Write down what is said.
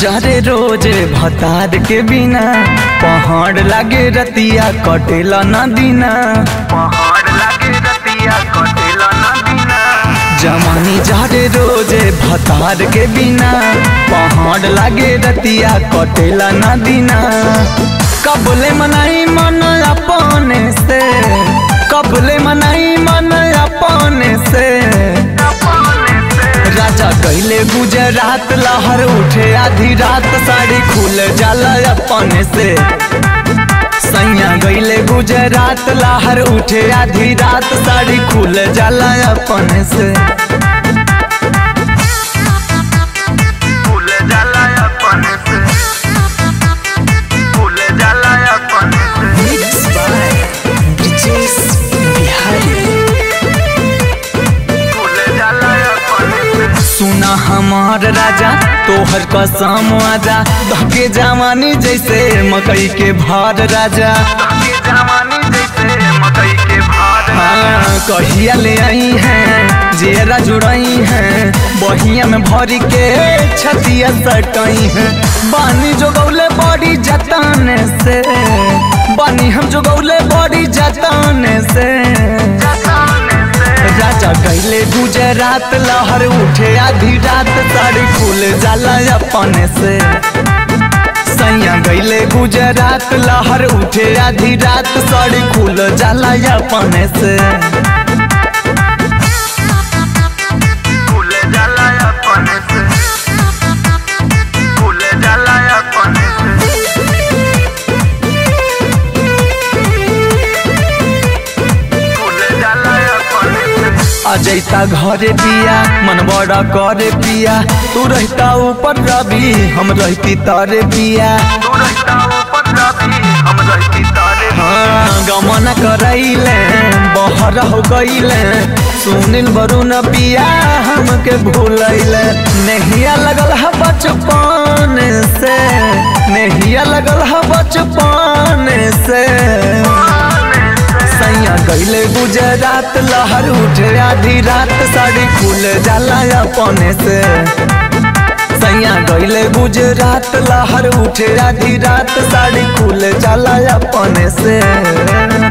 जरे रोज भतार के बिना पहाड़ लागे रतिया कटेला न दिना पहाड़ लागे रतिया कटेला ना दिना जमानी जरे रोज भतार के बिना पहाड़ लागे रतिया कटेला न दिना कबले मनाई मन अपने से कबले मनाई मन अपने से अपने से राजा कैले गुजरात लहर उठे आधी रात साड़ी खुल जाला अपने से सैया गईले गुजरात लहर उठे आधी रात साड़ी खुल जाला अपने से फूल जाला अपने से फूल जाला अपने से फूल जाला अपने से सुना हमार राजा तोहर कसम आजा धके जवानी जैसे मकई के भार राजा ये जवानी जैसे मकई के भार हाँ, कहिया ले आई हैं जेरा जुड़ई हैं बहिया में भरी के छतिया सटई हैं बानी जो गौले बड़ी जताने से बानी हम जो गौले बड़ी जताने से जताने से राजा कैले गुजरात लहर उठे आधी रात साड़ी खुल जाला अपने से सैया गईले गुजरात लहर उठे आधी रात साड़ी खुल जाला अपने से फूल जाला अपने से फूल जाला अपने से फूल जाला अपने से अजैता घरे पिया मन बड़ा करे पिया तू रहता ऊपर रवि हम रहती तारे पिया तू रहता ऊपर रवि हम रहती तारे हाँ गमन करैले बहर हो गईले सुनील वरुण पिया हमके भूलैले नहिया लगल है बचपन से नहिया लगल है बचपन से सैया गईले गुजरात लहर उठे आधी रात साड़ी खुल जाला अपने से सैया गईले गुजरात लहर उठे आधी रात साड़ी खुल जाला अपने से